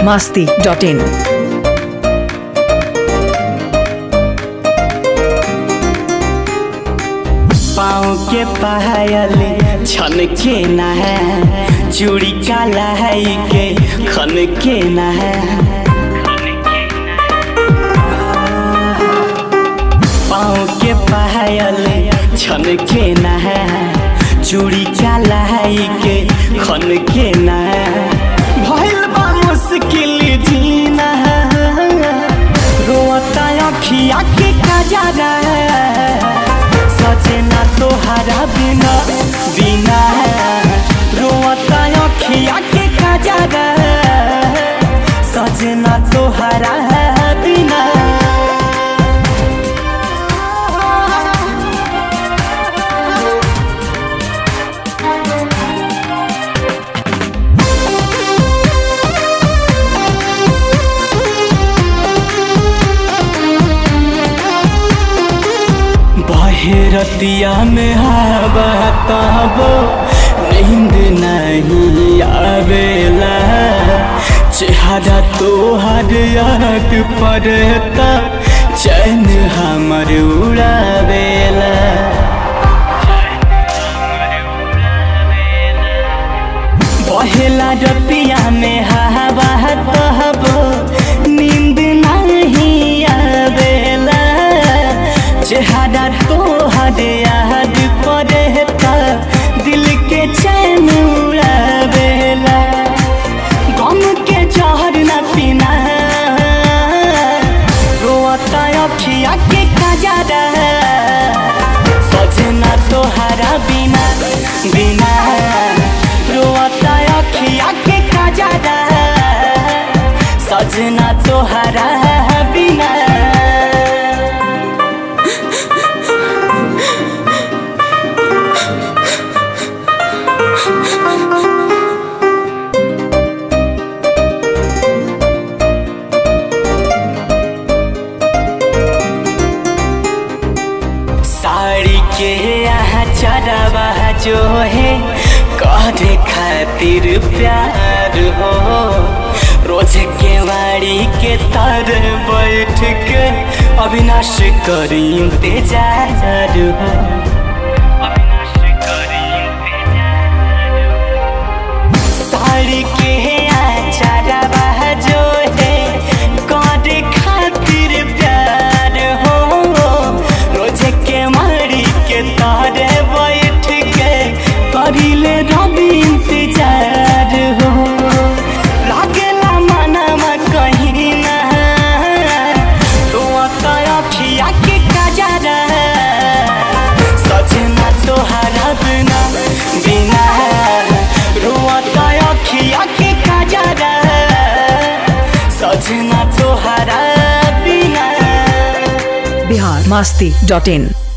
masti dot in. पाँव के पायल छन के न है चूड़ी काला है के खन के न है पाँव के पायल छन के न है चूड़ी काला है के खन के न है भइल बा मुश्किल जीना रोता अखिया के कजरा सजना तोहरा बिना बिना रोता अखिया के कजरा सजना तोहरा बिना बहेरतिया में हवा तबो नींद नहीं आवेला चेहरा तोहर याद पड़ता चैन हमर उड़ावेला बहेला रतिया में हवा तबो नींद नहीं आवेला चेहरा तोहर याद पड़ता दिल के चैन उड़ावेला गम के जहर न पीना रोता अखिया के कजरा सजना तोहरा बिना बिना रोता अखिया के कजरा सजना तोहरा बिना साड़ी के यहाँ चढ़ावा जो है करे खातिर प्यार हो रोज के वाड़ी के तर बैठ के अविनाश करी इंतजार हो साड़ी के यहाँ चढ़ावा जो है करे खातिर प्यार हो रोज के मारी के तारे बैठ के करिले रवि इंतजार हो लागेला मनवा कहीं ना तो अखिया के कजरा सजना तोहरा बिना बिना रोता अखिया के कजरा सजना तोहरा बिना Bihar masti dot in.